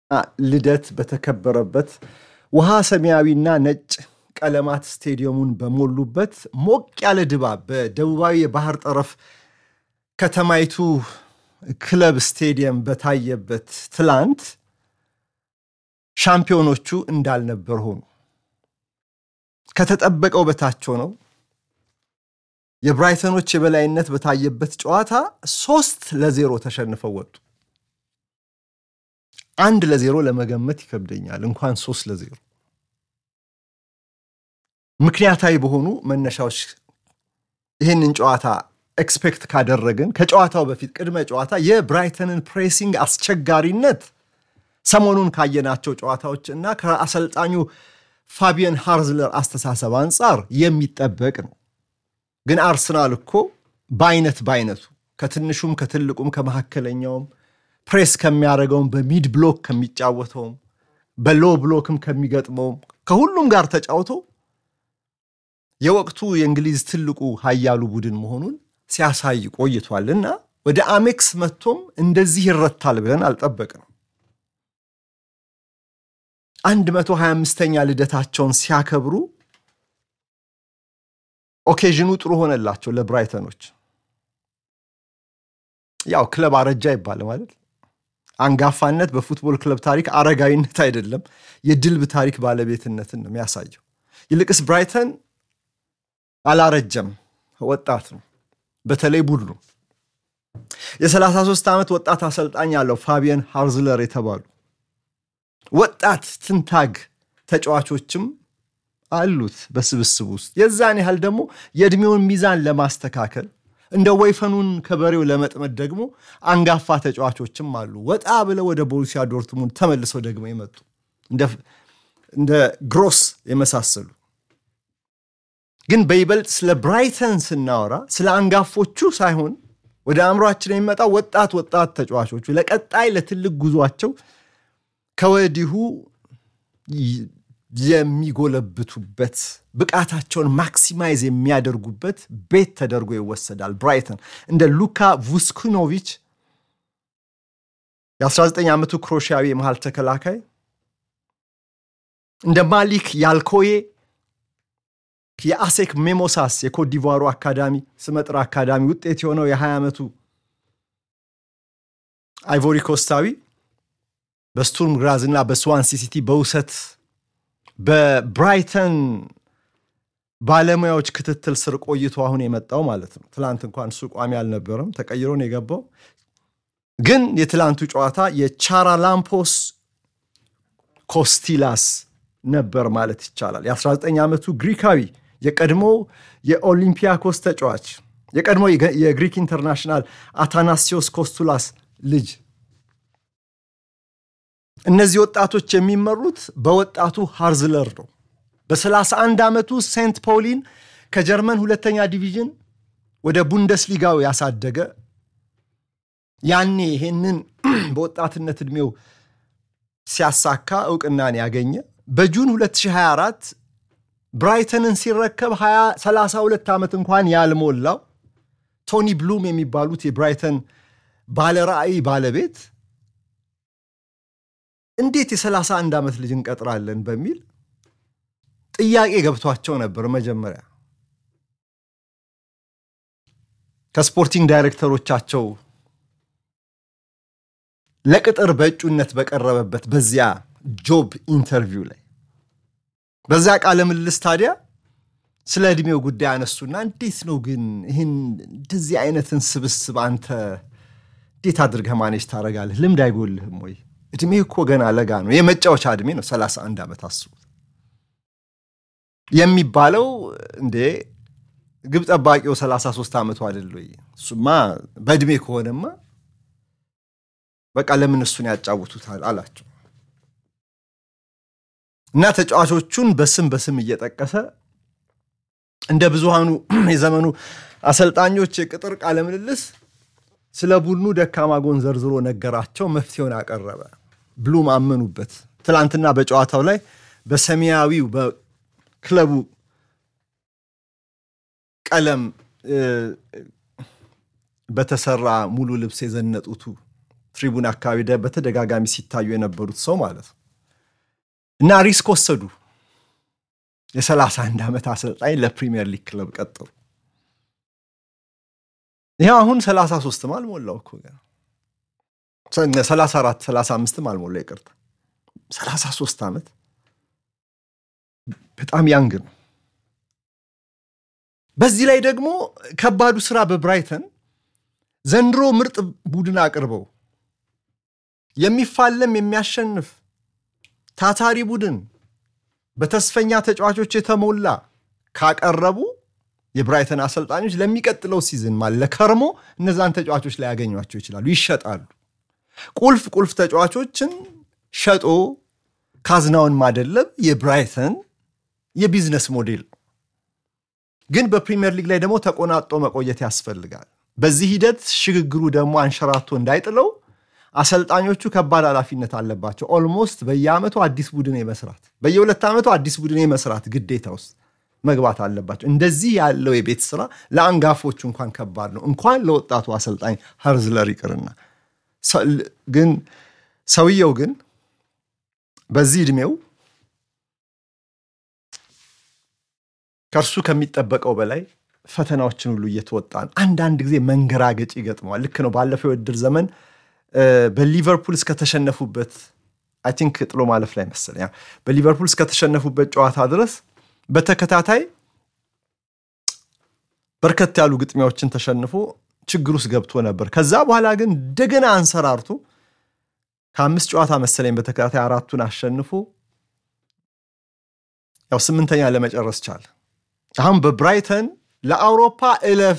ልደት በተከበረበት ውሃ ሰማያዊና ነጭ ቀለማት ስቴዲየሙን በሞሉበት ሞቅ ያለ ድባብ በደቡባዊ የባህር ጠረፍ ከተማይቱ ክለብ ስቴዲየም በታየበት ትላንት ሻምፒዮኖቹ እንዳልነበር ሆኑ። ከተጠበቀው በታች ሆነው የብራይተኖች የበላይነት በታየበት ጨዋታ ሶስት ለዜሮ ተሸንፈው ወጡ። አንድ ለዜሮ ለመገመት ይከብደኛል፣ እንኳን ሶስት ለዜሮ። ምክንያታዊ በሆኑ መነሻዎች ይህንን ጨዋታ ኤክስፔክት ካደረግን ከጨዋታው በፊት ቅድመ ጨዋታ የብራይተንን ፕሬሲንግ አስቸጋሪነት ሰሞኑን ካየናቸው ጨዋታዎች እና ከአሰልጣኙ ፋቢየን ሃርዝለር አስተሳሰብ አንጻር የሚጠበቅ ነው። ግን አርሰናል እኮ በአይነት በአይነቱ ከትንሹም ከትልቁም ከመካከለኛውም ፕሬስ ከሚያደርገውም በሚድ ብሎክ ከሚጫወተውም በሎ ብሎክም ከሚገጥመውም ከሁሉም ጋር ተጫውቶ የወቅቱ የእንግሊዝ ትልቁ ሀያሉ ቡድን መሆኑን ሲያሳይ ቆይቷል እና ወደ አሜክስ መጥቶም እንደዚህ ይረታል ብለን አልጠበቅንም። 125ኛ ልደታቸውን ሲያከብሩ ኦኬዥኑ ጥሩ ሆነላቸው ለብራይተኖች። ያው ክለብ አረጃ ይባል ማለት አንጋፋነት በፉትቦል ክለብ ታሪክ አረጋዊነት አይደለም፣ የድልብ ታሪክ ባለቤትነትን ነው የሚያሳየው። ይልቅስ ብራይተን አላረጀም፣ ወጣት ነው። በተለይ ቡድኑ የ33 ዓመት ወጣት አሰልጣኝ ያለው ፋቢየን ሃርዝለር የተባሉ ወጣት ትንታግ ተጫዋቾችም አሉት በስብስብ ውስጥ። የዛን ያህል ደግሞ የዕድሜውን ሚዛን ለማስተካከል እንደ ወይፈኑን ከበሬው ለመጥመድ ደግሞ አንጋፋ ተጫዋቾችም አሉ። ወጣ ብለው ወደ ቦሩሲያ ዶርትሙንድ ተመልሰው ደግሞ የመጡ እንደ ግሮስ የመሳሰሉ ግን በይበልጥ ስለ ብራይተን ስናወራ ስለ አንጋፎቹ ሳይሆን ወደ አእምሯችን የሚመጣው ወጣት ወጣት ተጫዋቾቹ ለቀጣይ ለትልቅ ጉዟቸው ከወዲሁ የሚጎለብቱበት ብቃታቸውን ማክሲማይዝ የሚያደርጉበት ቤት ተደርጎ ይወሰዳል። ብራይተን እንደ ሉካ vuskinovic የ19 ዓመቱ ክሮሺያዊ የመሃል ተከላካይ እንደ ማሊክ ያልኮዬ የአሴክ ሜሞሳስ የኮትዲቫሩ አካዳሚ ስመጥር አካዳሚ ውጤት የሆነው የ20 ዓመቱ አይቮሪ ኮስታዊ በስቱርም ግራዝ እና በስዋንሲ ሲቲ በውሰት በብራይተን ባለሙያዎች ክትትል ስር ቆይቶ አሁን የመጣው ማለት ነው። ትላንት እንኳን እሱ ቋሚ አልነበረም፣ ተቀይሮ ነው የገባው። ግን የትላንቱ ጨዋታ የቻራላምፖስ ኮስቲላስ ነበር ማለት ይቻላል። የ19 ዓመቱ ግሪካዊ የቀድሞ የኦሊምፒያኮስ ተጫዋች የቀድሞ የግሪክ ኢንተርናሽናል አታናሲዮስ ኮስቱላስ ልጅ እነዚህ ወጣቶች የሚመሩት በወጣቱ ሃርዝለር ነው። በ31 ዓመቱ ሴንት ፖሊን ከጀርመን ሁለተኛ ዲቪዥን ወደ ቡንደስሊጋው ያሳደገ ያኔ ይሄንን በወጣትነት ዕድሜው ሲያሳካ እውቅናን ያገኘ በጁን 2024 ብራይተንን ሲረከብ 32 ዓመት እንኳን ያልሞላው ቶኒ ብሉም የሚባሉት የብራይተን ባለራዕይ ባለቤት እንዴት የ31 ዓመት ልጅ እንቀጥራለን በሚል ጥያቄ ገብቷቸው ነበር። መጀመሪያ ከስፖርቲንግ ዳይሬክተሮቻቸው ለቅጥር በእጩነት በቀረበበት በዚያ ጆብ ኢንተርቪው ላይ በዚያ ቃለ ምልልስ ታዲያ ስለ ዕድሜው ጉዳይ አነሱና እንዴት ነው ግን ይህን እንደዚህ አይነትን ስብስብ አንተ እንዴት አድርገህ ማኔጅ ታደርጋለህ? ልምድ አይጎልህም ወይ? እድሜ እኮ ገና ለጋ ነው። የመጫወቻ እድሜ ነው 31 ዓመት አስቡት። የሚባለው እንዴ ግብ ጠባቂው 33 ዓመቱ አይደል ወይ? እሱማ በእድሜ ከሆነማ በቃ ለምን እሱን ያጫውቱታል አላቸው እና ተጫዋቾቹን በስም በስም እየጠቀሰ እንደ ብዙሃኑ የዘመኑ አሰልጣኞች የቅጥር ቃለ ምልልስ ስለ ቡድኑ ደካማ ጎን ዘርዝሮ ነገራቸው፣ መፍትሄውን አቀረበ። ብሉም አመኑበት። ትላንትና በጨዋታው ላይ በሰማያዊው በክለቡ ቀለም በተሰራ ሙሉ ልብስ የዘነጡቱ ትሪቡን አካባቢ በተደጋጋሚ ሲታዩ የነበሩት ሰው ማለት ነው እና ሪስክ ወሰዱ። የ31 ዓመት አሰልጣኝ ለፕሪሚየር ሊግ ክለብ ቀጠሩ። ይኸው አሁን 33ም አልሞላው እኮ 34 35ም አልሞላ ይቅርታ፣ 33 ዓመት በጣም ያንግ ነው። በዚህ ላይ ደግሞ ከባዱ ስራ በብራይተን ዘንድሮ ምርጥ ቡድን አቅርበው የሚፋለም የሚያሸንፍ ታታሪ ቡድን በተስፈኛ ተጫዋቾች የተሞላ ካቀረቡ የብራይተን አሰልጣኞች ለሚቀጥለው ሲዝን ማለት ለከርሞ እነዛን ተጫዋቾች ላይ ያገኟቸው ይችላሉ፣ ይሸጣሉ። ቁልፍ ቁልፍ ተጫዋቾችን ሸጦ ካዝናውን ማደለብ የብራይተን የቢዝነስ ሞዴል ግን በፕሪሚየር ሊግ ላይ ደግሞ ተቆናጦ መቆየት ያስፈልጋል። በዚህ ሂደት ሽግግሩ ደግሞ አንሸራቶ እንዳይጥለው አሰልጣኞቹ ከባድ ኃላፊነት አለባቸው። ኦልሞስት በየዓመቱ አዲስ ቡድን የመስራት በየሁለት ዓመቱ አዲስ ቡድን የመስራት ግዴታ ውስጥ መግባት አለባቸው። እንደዚህ ያለው የቤት ስራ ለአንጋፎቹ እንኳን ከባድ ነው፣ እንኳን ለወጣቱ አሰልጣኝ ሀርዝለር ይቅርና። ግን ሰውየው ግን በዚህ ዕድሜው ከእርሱ ከሚጠበቀው በላይ ፈተናዎችን ሁሉ እየተወጣ ነው። አንዳንድ ጊዜ መንገራገጭ ይገጥመዋል። ልክ ነው። ባለፈው የውድድር ዘመን በሊቨርፑል እስከተሸነፉበት አይ ቲንክ ጥሎ ማለፍ ላይ መሰለኝ በሊቨርፑል እስከተሸነፉበት ጨዋታ ድረስ በተከታታይ በርከት ያሉ ግጥሚያዎችን ተሸንፎ ችግር ውስጥ ገብቶ ነበር። ከዛ በኋላ ግን እንደገና አንሰራርቶ ከአምስት ጨዋታ መሰለኝ በተከታታይ አራቱን አሸንፎ ያው ስምንተኛ ለመጨረስ ቻለ። አሁን በብራይተን ለአውሮፓ እለፍ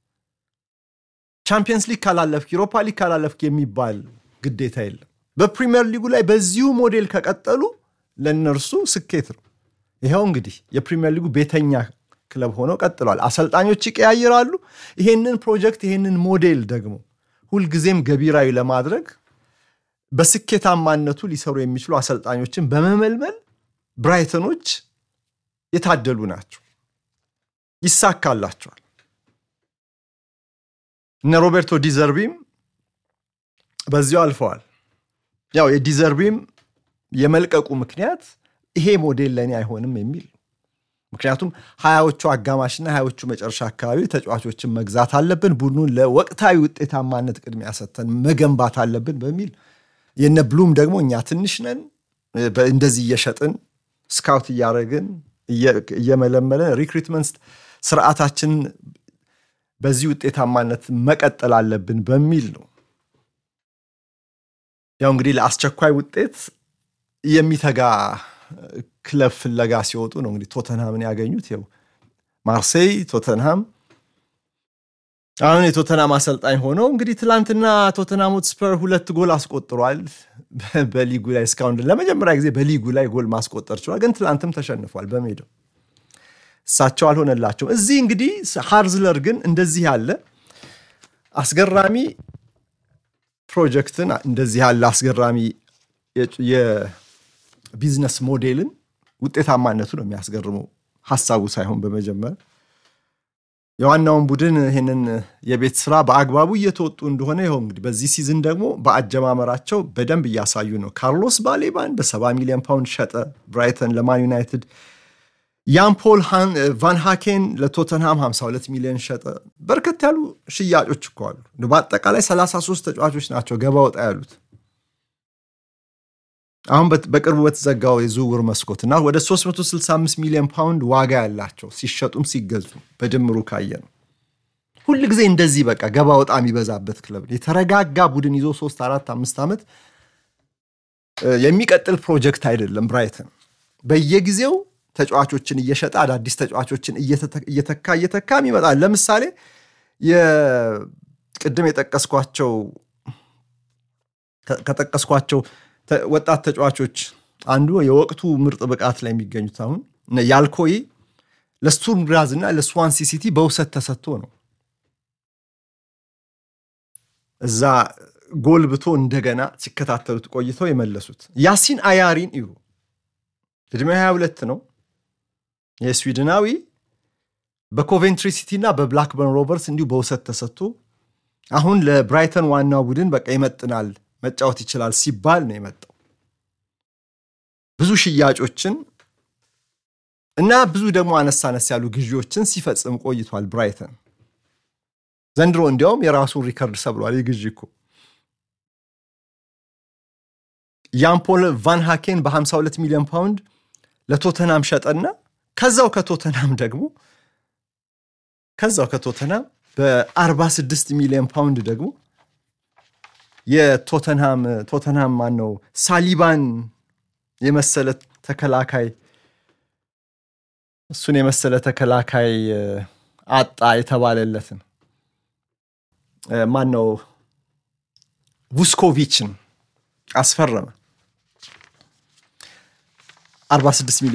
ቻምፒየንስ ሊግ ካላለፍክ ዩሮፓ ሊግ ካላለፍክ የሚባል ግዴታ የለም። በፕሪሚየር ሊጉ ላይ በዚሁ ሞዴል ከቀጠሉ ለእነርሱ ስኬት ነው። ይኸው እንግዲህ የፕሪሚየር ሊጉ ቤተኛ ክለብ ሆነው ቀጥሏል። አሰልጣኞች ይቀያይራሉ። ይሄንን ፕሮጀክት ይሄንን ሞዴል ደግሞ ሁልጊዜም ገቢራዊ ለማድረግ በስኬታማነቱ ሊሰሩ የሚችሉ አሰልጣኞችን በመመልመል ብራይተኖች የታደሉ ናቸው። ይሳካላቸዋል። እነ ሮቤርቶ ዲዘርቢም በዚያው አልፈዋል። ያው የዲዘርቢም የመልቀቁ ምክንያት ይሄ ሞዴል ለእኔ አይሆንም የሚል ምክንያቱም ሀያዎቹ አጋማሽና ሀያዎቹ መጨረሻ አካባቢ ተጫዋቾችን መግዛት አለብን፣ ቡድኑን ለወቅታዊ ውጤታማነት ቅድሚያ ሰጥተን መገንባት አለብን በሚል የነ ብሉም ደግሞ እኛ ትንሽ ነን፣ እንደዚህ እየሸጥን ስካውት እያደረግን እየመለመለን ሪክሩትመንት ስርዓታችንን በዚህ ውጤታማነት መቀጠል አለብን በሚል ነው። ያው እንግዲህ ለአስቸኳይ ውጤት የሚተጋ ክለብ ፍለጋ ሲወጡ ነው እንግዲህ ቶተንሃምን ያገኙት። ይኸው ማርሴይ፣ ቶተንሃም አሁን የቶተንሃም አሰልጣኝ ሆነው እንግዲህ ትላንትና ቶተንሃም ሆትስፐር ሁለት ጎል አስቆጥሯል። በሊጉ ላይ እስካሁን ለመጀመሪያ ጊዜ በሊጉ ላይ ጎል ማስቆጠር ችሏል። ግን ትላንትም ተሸንፏል በሜዳው እሳቸው አልሆነላቸውም። እዚህ እንግዲህ ሃርዝለር ግን እንደዚህ ያለ አስገራሚ ፕሮጀክትን እንደዚህ ያለ አስገራሚ የቢዝነስ ሞዴልን ውጤታማነቱ ነው የሚያስገርመው፣ ሀሳቡ ሳይሆን በመጀመር የዋናውን ቡድን ይህንን የቤት ስራ በአግባቡ እየተወጡ እንደሆነ ይኸው እንግዲህ በዚህ ሲዝን ደግሞ በአጀማመራቸው በደንብ እያሳዩ ነው። ካርሎስ ባሌባን በሰባ ሚሊዮን ፓውንድ ሸጠ ብራይተን ለማን ዩናይትድ። ያን ፖል ቫን ሃኬን ለቶተንሃም 52 ሚሊዮን ሸጠ። በርከት ያሉ ሽያጮች እኮ አሉ። በአጠቃላይ 33 ተጫዋቾች ናቸው ገባ ወጣ ያሉት። አሁን በቅርቡ በተዘጋው የዝውውር መስኮትና ወደ 365 ሚሊዮን ፓውንድ ዋጋ ያላቸው ሲሸጡም ሲገዙ በድምሩ ካየ ነው። ሁል ጊዜ እንደዚህ በቃ ገባ ወጣ የሚበዛበት ክለብ የተረጋጋ ቡድን ይዞ 3 4 5 ዓመት የሚቀጥል ፕሮጀክት አይደለም። ብራይተን በየጊዜው ተጫዋቾችን እየሸጠ አዳዲስ ተጫዋቾችን እየተካ እየተካም ይመጣል። ለምሳሌ ቅድም የጠቀስኳቸው ከጠቀስኳቸው ወጣት ተጫዋቾች አንዱ የወቅቱ ምርጥ ብቃት ላይ የሚገኙት አሁን ያልኮይ ለስቱርም ግራዝ እና ለስዋንሲ ሲቲ በውሰት ተሰጥቶ ነው እዛ ጎልብቶ እንደገና ሲከታተሉት ቆይተው የመለሱት። ያሲን አያሪን እዩ ዕድሜው 22 ነው። የስዊድናዊ በኮቬንትሪ ሲቲ እና በብላክበርን ሮቨርስ እንዲሁ በውሰት ተሰጥቶ አሁን ለብራይተን ዋናው ቡድን በቃ ይመጥናል መጫወት ይችላል ሲባል ነው የመጣው። ብዙ ሽያጮችን እና ብዙ ደግሞ አነስ አነስ ያሉ ግዢዎችን ሲፈጽም ቆይቷል ብራይተን። ዘንድሮ እንዲያውም የራሱን ሪከርድ ሰብሯል። የግዢ እኮ ያምፖል ቫን ሃኬን በ52 ሚሊዮን ፓውንድ ለቶተናም ሸጠና ከዛው ከቶተናም ደግሞ ከዛው ከቶተናም በ46 ሚሊዮን ፓውንድ ደግሞ የቶተንሃም ቶተንሃም ማን ነው ሳሊባን የመሰለ ተከላካይ እሱን የመሰለ ተከላካይ አጣ የተባለለትን ማን ነው ቡስኮቪችን አስፈረመ 46 ሚሊዮን